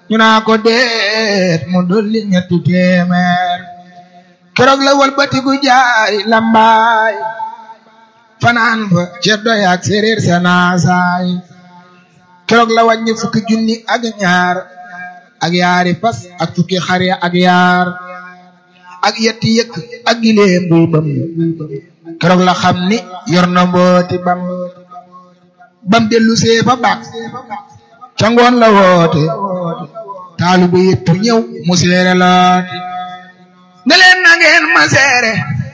ñu naa ko deet mu dolli ñetti téeméer keroog la walbatiku jaari lambaay fanaan fa ceddo yaak séeréer sa naasaay keroog la wàññi fukki junni ak ñaar ak yaari fas ak fukki xar ya ak yaar ak yetti yëkk ak gileem buy bam keroog la xam ni yor na mbooti bam bam dellu see fa baax ca ngoon la woote taalu ba yëpp ñëw mu seere looti ne leen na ngeen ma seere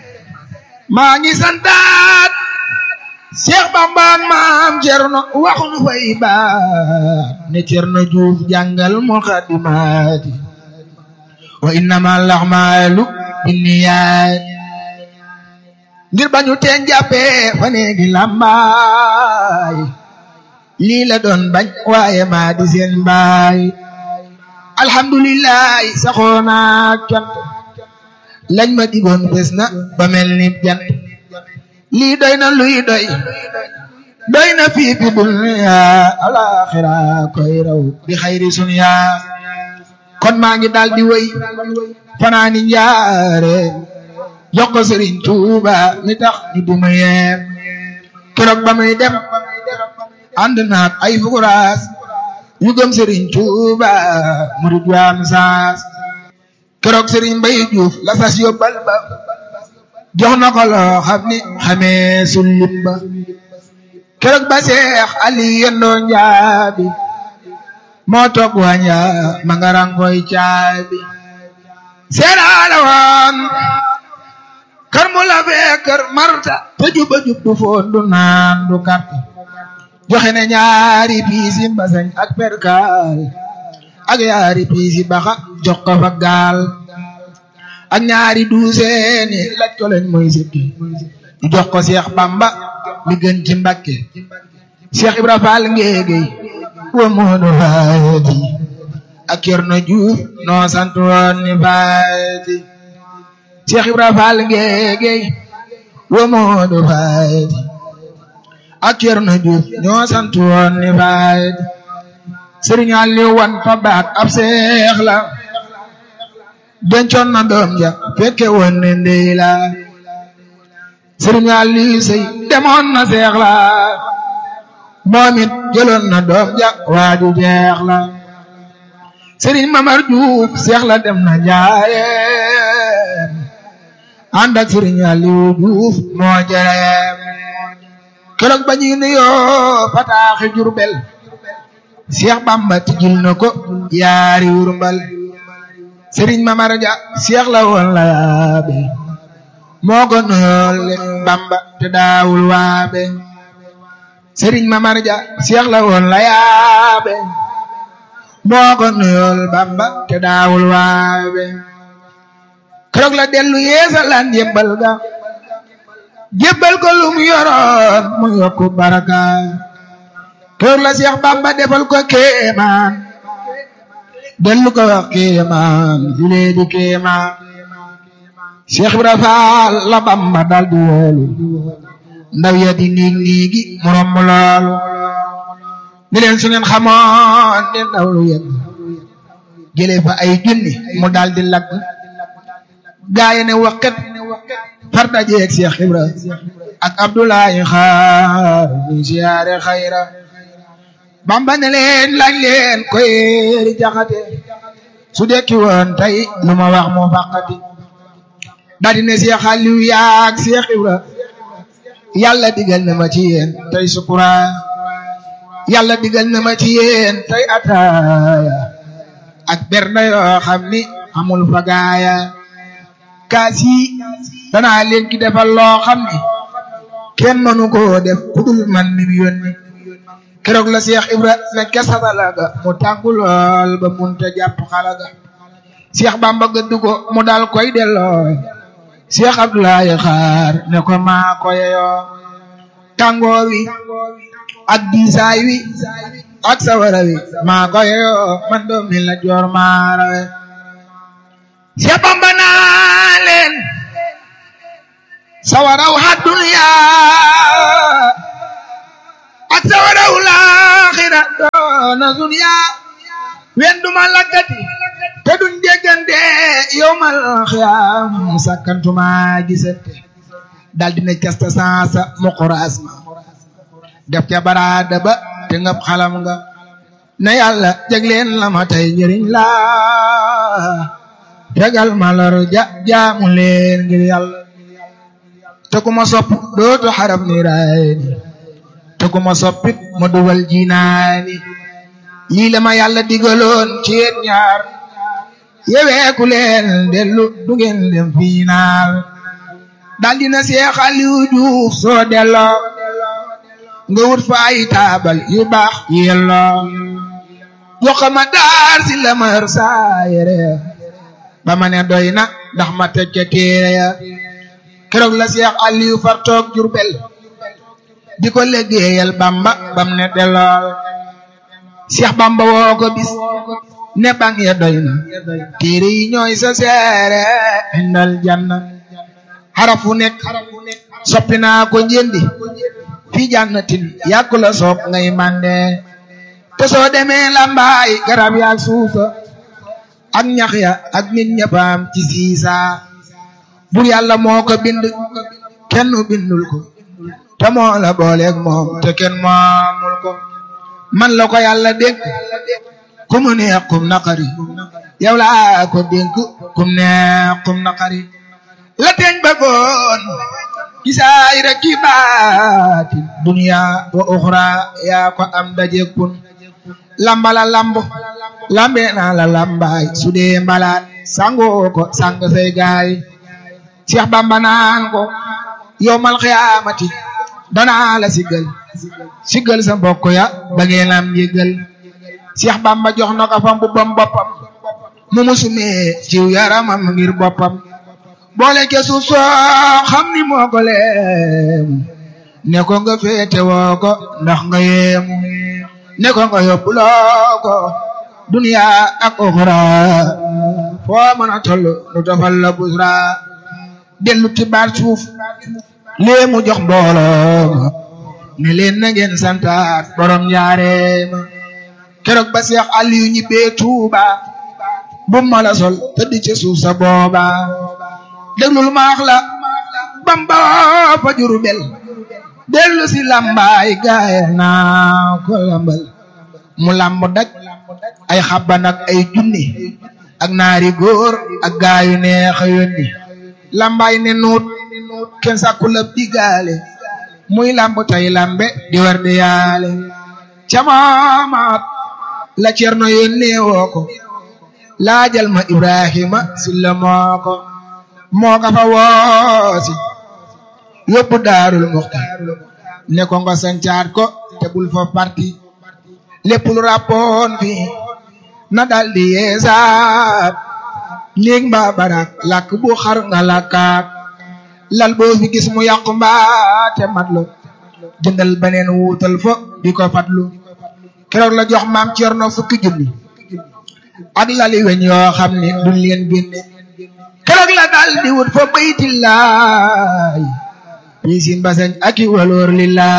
maa ngi santaat Cheikh Bamba ak maam Cerno waxuñu fay baat ne Cerno Juuf jàngal muqaddimaati wa innama al-a'maalu binniyaat ngir bañu teen jàppee fa neegi lambaay lii la doon bañ waaye maa di seen baay alhamdulilah saxoona cant lañ ma digoon bés na ba mel ni jant lii doy na luy doy doy na fii fi dunya alaxira koy raw bi xayri sunya kon maa ngi daal di wéy fanaani njaare jox ko Sëriñ Tuuba mi tax ñu duma yeem keroog ba muy dem ànd naak ay fukuraas yu gëm Sëriñ Tuuba murid waam saas keroog Sëriñ Mbay Juuf la sas yóbbal ba jox na ko loo xam ni xamee sullim ba keroog ba Seex Ali yendoo njaabi moo toog waña ma nga rangoy caabi seeraala woon kër mu la fee kër marta te juba jub du foon du naan du kàrt joxe ne ñaari piisi mbasañ ak perkaal ak ñaari piisi baxa jox ko fa gaal ak ñaari duuseeni laj ko lañ mooy sikki ñu jox ko Seex Bamba mi gën ci Mbakke Seex Ibra Faal ngéegéy wa moodu faati ak Cerno Juuf noo sant woon ni faati Seex Ibra Faal ngéegéy wa moodu faati ak Cerno Juuf ñoo sant woon ni faati Sëriñ Aliw wan fa baat ab seex la dencoon na doom ja fekke woon ne ndey la Sëriñ Aliw sey demoon na seex la moom it jëloon na doom ja waaju jeex la Sëriñ Mamar Juuf seex la dem na njaareem ànd ak Sëriñ Aliw Juuf moo jëreem keroog ba ñuy nuyoo fataaxi Jurbel Seex Bamba tijjil na ko yaari wurmbal Sëriñ Mamar Ja seex la woon la yaabe moo ko nuyool Bamba te daawul waabe Sëriñ Mamar Ja seex la woon la yaabe moo ko nuyool Bamba te daawul waabe keroog la dellu yeesalaan jébbal ga jébbal ko lum yoroon mu yokku baraka keroog la Seex Bamba defal ko kéemaan dellu ko wax kéemaan julee di kéemaan Seex Ibra Faal la Bamba dal di woolu ndaw ya di niig niigi mu romb loolu ni leen su ngeen xamoon ne ndaw lu yegg jële fa ay junni mu dal di lagg gaaye ne waqet far dajeeg Seex Ibra ak Abdoulaye xaar muy siyaare xayra Bamba ne leen laaj leen koy ri jaxate su dekki woon tey lu ma wax mu fàqati daldi ne Seex Aliw yaak Seex Ibra yàlla digal na ma ci yéen tey sukura yàlla digal na ma ci yéen tey ataaya ak bernde yoo xam ni amul fagaaya kaas yi danaa leen ki defal loo xam ni kenn mënu koo def kudul man mi mu yónni keroog la Seex Ibra ne kesatala ga mu tàngu lool ba munta jàpp xala ga Seex Bamba gëdd ko mu dal koy delloo Seex Abdoulaye xaar ne ko maa ko yeyoo tàngoor wi ak diisaay wi ak sawara wi maa ko yeyoo man doom mi la joor maa rawe Seex Bamba naa leen sawaraw hadduniya ak sawaraw laaxira doona dunya wen duma lakkati te duñ déggante yowmal xiyaam sakkantuma gisante dal dina casta sansa muquraas ma def ca baraada ba te ngab xalam nga na yàlla jagleen la ma tey njëriñ la tegal ma lor ja jaamu leen ngir yàlla te ku ma sopp dootu xarab ni raayni te ku ma soppit ma dugal jinaani lii la ma yàlla digaloon ci yéen ñaar yeweeku leen dellu du ngeen dem fiinaal dal dina Seex Aliou Diouf soo delloo nga wut fa ay taabal yu baax yelloo jox ma daar si la ma yor saa yére ba ma ne doy na ndax ma teg ca téere ya keroog la Seex Aliou far toog Jurbel di ko liggéeyal Bamba bam ne dellool Seex Bamba woo ko bis ne bang ya doy na téere yi ñooy sa seere indal janna xarafu nekk soppi naa ko njëndi fi jannatin yàkku la soog ngay mande te soo demee lambaay garab yaak suusa ak ñax ya ak nit ñëppaam ci siisa bur yàlla moo ko bind kenn bindul ko te moo la booleeg moom te kenn moomul ko man la ko yàlla dénk ku mu neex kum naqari yow laa ko dénk kum neex kum naqari la teeñ bëggoon gisaay rek ki baatin dunya wa uxra yaa ko am dajekun lambala lamb lambe naa la lambaay su dee mbalaat sangoo ko sang say gaay Seex Bamba naan ko yowmal xiyaamati danaa la siggal siggal sa mbokk ya ba ngeen am yëggal Seex Bamba jox na ko fa mbubbam boppam mu musumee ciw yaramam ngir boppam boole ke suuf soo xam ni moo ko leemu ne ko nga féete woo ko ndax nga yeemu ne ko nga yóbbuloo ko duniya ak oxra foo mën a toll nu tofal la busra dellu ti baat suuf léemu jox mbooloo ne leen na ngeen santaat borom njaareema keroog ba Seex Aliyu ñibbee Tuuba bu ma la sol tëdd ci suuf sa booba déglul maax la Bamba fa Jurbel dellu si lambaay gaaya naa ko lambal mu lamb dak ay xabban ak ay junni ak naari góor ak gaayu neex a yónni lambaay ne nuut kenn sàkku la digaale muy lamb tay lambe di war di yaale camaamaat la cerno yónnee woo ko laajal ma Ibrahima silla moo ko moo ka fa woosi yóbbu daarul muxtaar ne ko nga sancaat ko te bul fa parti lépp lu rappoon fi na daldi yeesaat néeg mbaa barak làkk bu xar nga làkkaat lal boo fi gis mu yàqu mbaa te matlu jëndal beneen wuutal fo di ko fatlu keroog la jox maam Cerno fukki junni ak lali weñ yoo xam ne duñ leen génne keroog la dal di wut fa baytillaay piisin basañ aki waloor lillaay